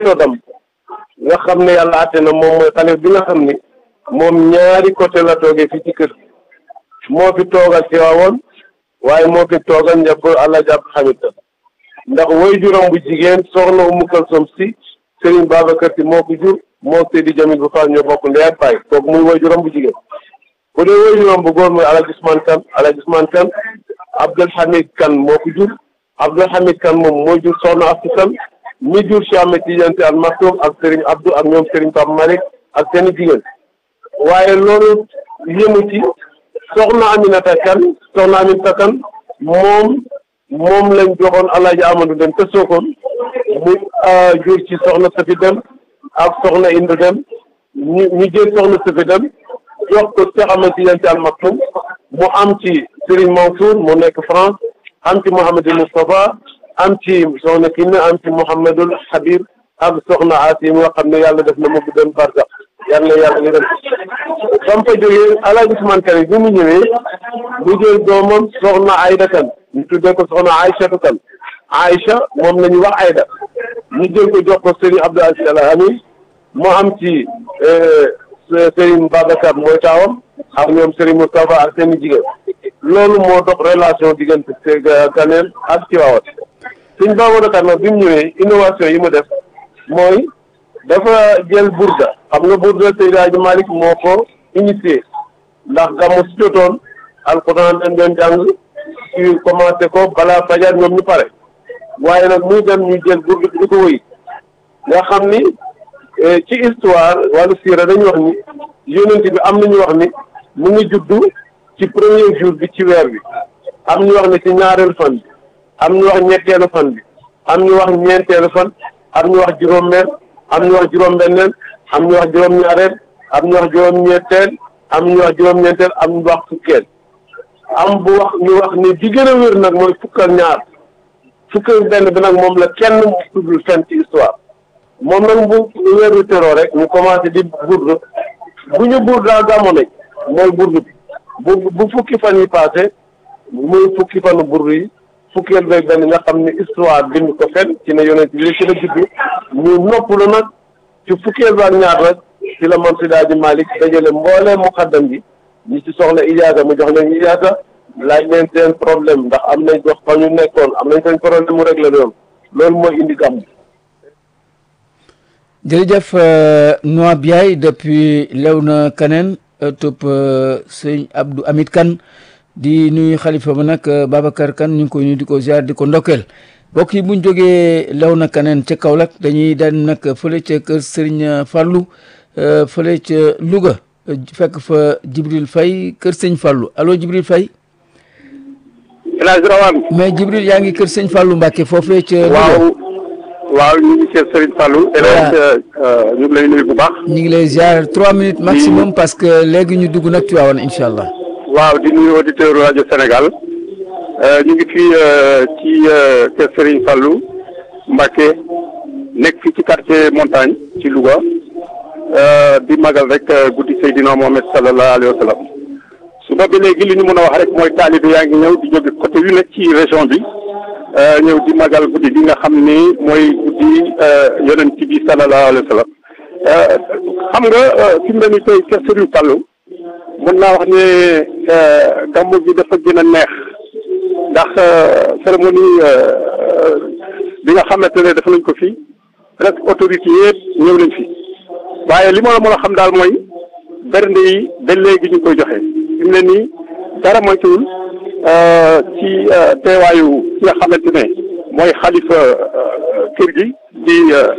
dam nga xam ne yàlla àtte na moom mooy xale bi nga xam ni moom ñaari côté la toogee fii ci kër moo fi toogal ci waawoon waaye moo fi toogal njab àlla jàpp xamit ndax woy juróom bu jigéen soxna Umu Kalsom si Serigne Babacar si moo ko jur moo Seydi Jamil bu Fall ñoo bokk ndey ak baay kooku muy woy juróom bu jigéen bu dee woy juróom bu góor muy Alaaji Usmaan Kan Alaaji Usmaan Kan Abdul Hamid Kan moo ko jur Abdul Hamid Kan moom moo jur soxna Astu Kan mi jur Cheikh Ahmed Tidiane Sy Al Maktoum ak Serigne Abdou ak ñoom Serigne Pape Malick ak seeni jigéen waaye loolu yëmu ci soxna Aminata Kan soxna Aminata Kan moom moom lañ joxoon Alaaji Amadou Dem te Sokone mu jur ci soxna Safi Dem ak soxna Indu Dem ñu ñu jël soxna Safi Dem jox ko Cheikh Ahmed Tidiane Sy Al Maktoum mu am ci Serigne Mansour mu nekk France am ci Mouhamadou Moustapha am ci soxna Kiné am ci Mouhamadul Habib ak soxna Asi nga xam ne yàlla def na mu guddoon barsax yàlla na yàlla yërëm ba mu fa jógee Alaaji Usmaan Kan bi mu ñëwee mu jël doomam soxna Ayda Kan ñu tuddee ko soxna Aïchatu Kan Aïcha moom la ñu wax Ayda ñu jël ko jox ko Serigne Abdou Aziz Al Amin mu am ci Serigne Babacar mooy taawam ak ñoom Serigne Moustapha ak seen i jigéen loolu moo dox relation diggante Kaneen ak Tiwaawan Serigne Babacar nag bi mu ñëwee innovation yi mu def mooy dafa jël burda xam nga burda Seydi Hadji Malick moo ko initié ndax gàmmu si jotoon alxuraan dañ doon jàng ci commencé ko balaa fajar ñoom ñu pare waaye nag muy dem ñu jël burda di ko wëy nga xam ni ci histoire wàllu siira dañu wax ni yonent bi am nañu wax ni mu ngi juddu ci premier jour bi ci weer bi am ñu wax ni ci ñaareelu fan bi am ñu wax ñetteelu fan bi am ñu wax ñeenteelu fan am ñu wax juróom-meel am ñu wax juróom-benneel am ñu wax juróom-ñaareel am ñu wax juróom-ñeenteel am ñu wax juróom-ñeenteel am ñu wax fukkeel am bu wax ñu wax ni di gën a wér nag mooy fukkal ñaar fukkal benn bi nag moom la kenn mu tuddul fenn ci histoire moom nag bu weeru teroo rek ñu commencé di burdu bu ñu burdaa gàmmu nañ mooy burdu bi bu bu fukki fan yi passé muy fukki fanu burdu yi fukkeel beeg benn nga xam ne histoire bind ko fen ci ne yonent bi ci la juddu ñu noppalu nag ci fukkeel ba ak ñaar nag ci la man Seydi Hadji Malick dajale mboolee muqaddam bi ñi ci soxla ijaasa mu jox leen ijaasa laaj leen seen problème ndax am nañ gox fa ñu nekkoon am nañ seen problème mu réglé loolu loolu mooy indi gàmm jërëjëf Noa Biaye depuis Léona Kaneen topp sëñ Abdou Hamid Kane di nuyu xalifa ba nag Babacar Kane ñu ngi koy nuyu di ko ziar di ko ndokkeel mbokk yi bu ñu jógee Léona Kaneen ca Kaolack dañuy daan nag fële ca kër Serigne Fallou fële ca Louga fekk fa Jibril Faye kër sëñ Fallou allo Jibril Faye. El Hadj Rawane. mais Jibril yaa ngi kër sëñ Fallou Mbacke foofee ca. waaw waaw ñu ngi kër Serigne Fallou. El Hadj ñu ngi lay nuyu bu baax. ñu ngi lay ziar trois minutes maximum parce que léegi ñu dugg nag Tivaouane incha allah. waaw di nuyu auditeur rajo Sénégal ñu ngi fii ci kër Serigne Fallou Mbacke nekk fii ci quartier montagne ci Louga di magal rek guddi Seydina Mohamed sallallahu alayhi wa sallam suba ba léegi li ñu mën a wax rek mooy taalibe yaa ngi ñëw di jóge côté yu nekk ci région bi ñëw di magal guddi gi nga xam ni mooy guddi yonent bi sallallahu alayhi wa sallam xam nga fi mu ne nii tey kër Serigne Fallou mën naa wax ne gàmmu bi dafa gën a neex ndax cérémonie bi nga xamante ne def nañ ko fii rek autorité yëpp ñëw nañ fi waaye li ma la mën a xam daal mooy bernde yi ba léegi ñu koy joxe fi mu ne nii dara moytuwul ci teewaayu ki nga xamante ne mooy xalifa kër gi di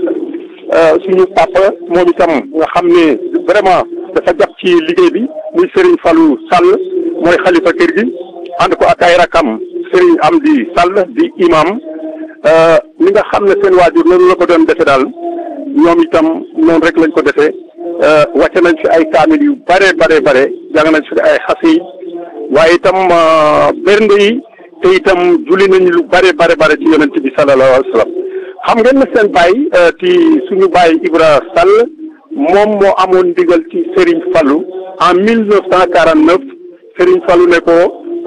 suñu papa moom itam nga xam ne vraiment dafa jàpp ci liggéey bi muy Serigne Fallou Sall mooy xalifa kër gi ànd ko ak ay rakam Serigne Amdi Sall di imam li nga xam ne seen waajur loolu la ko doon defe daal ñoom itam noonu rek lañ ko defee wàcce nañ fi ay kaamil yu bare bare bare jàng nañ fi ay xasiid waaye itam bernde yi te itam julli nañ lu bare bare bare ci yonent bi sallallahu alayhi wa sallam xam ngeen ne seen baay ci suñu baay Ibra Sall moom moo amoon ndigal ci Serigne Fallou en mille neuf cent quarante neuf Serigne Fallou ne ko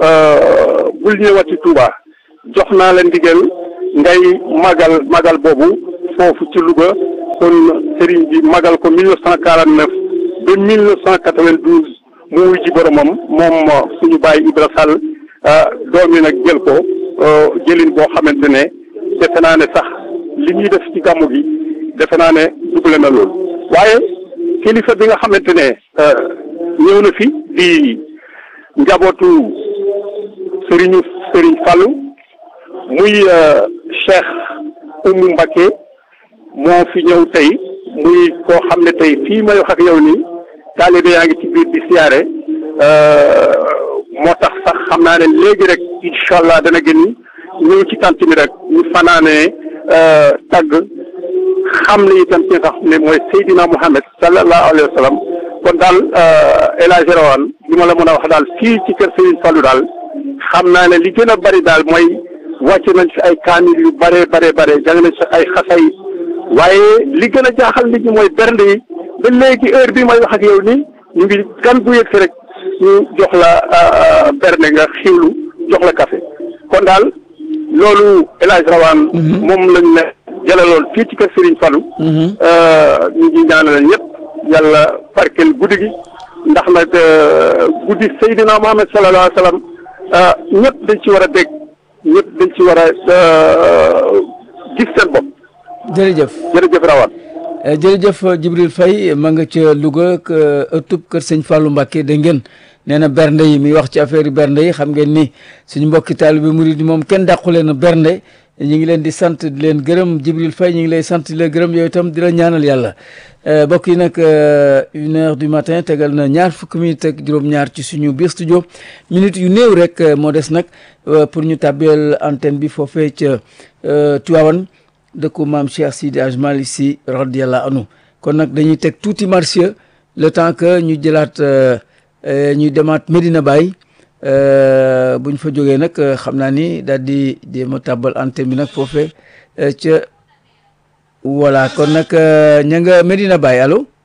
bul ñëwati Touba jox naa la ndigal ngay magal magal boobu foofu ci Louga kon sëriñ bi magal ko mille neuf cent quarante neuf ba mille neuf cent quatre vingt douze mu wuy ji boromam moom suñu bàyyi Ibra Sall doom yi nag jël ko jëlin boo xamante ne defe naa ne sax li ñuy def ci gàmmu gi defe naa ne dugle na loolu waaye kilifa bi nga xamante ne ñëw na fi di njabootu sëriñu sëriñ Fallou muy Cheikh Oumou Mbacké moo fi ñëw tey muy koo xam ne tey fii may wax ak yow nii taalibe yaa ngi ci biir di siyaare moo tax sax xam naa ne léegi rek incha allah dana gën ñëw ci tant mi rek ñu fanaanee tagg xam ne itam ci nga xam ne mooy Seydina Muhammad sallallahu alayhi wa sallam kon daal El Hadj Rawane li ma la mën a wax daal fii ci kër Serigne Fallou daal xam naa ne li gën a bari daal mooy wàcce nañ fi ay kaamil yu bare bare bare jàng nañ fi ay xasay waaye li gën a jaaxal nit ñi mooy bernde yi ba léegi heure bi may wax ak yow nii ñu ngi gan bu yëg si rek ñu jox la bernde nga xiwlu jox la café kon daal loolu El Hadj Rawane moom lañ ne jëlaloon fii ci kër Serigne Fallou ñu ngi ñaanal ñëpp yàlla barkeel guddi gi ndax nag guddi Seydina Muhammad sallallahu alayhi wa sallam ñëpp dañ ci war a dégg ñëpp dañ ci war a gis seen bopp. jërëjëf jërëjëf Rawane. jërëjëf Djibril Faye ma nga ca Louga ëttub kër sëñ Fallou Mbacké dégg ngeen nee na bernde yi muy wax ci affaire bernde yi xam ngeen ni suñu mbokki taalibe murid moom kenn dàqu leen bernde ñu ngi leen di sant di leen gërëm Djibril Faye ñu ngi lay sant di la gërëm yow itam di la ñaanal yàlla mbokk yi nag une heure du matin tegal na ñaar fukki minutes ak juróom-ñaar ci suñu biir studio minutes yu néew rek moo des nag pour ñu tàbbeel antenne bi foofee ca Tivaouane dëkku maam Cheikh Sidi Hadj Malick Sy radiyallahu anhu kon nag dañuy teg tuuti marché le temps que ñu jëlaat ñuy demaat Medina Baye bu ñu fa jógee nag xam naa ni daal di jéem a tàbbal antenne bi nag foofee ca voilà kon nag ña nga Medina Baye allo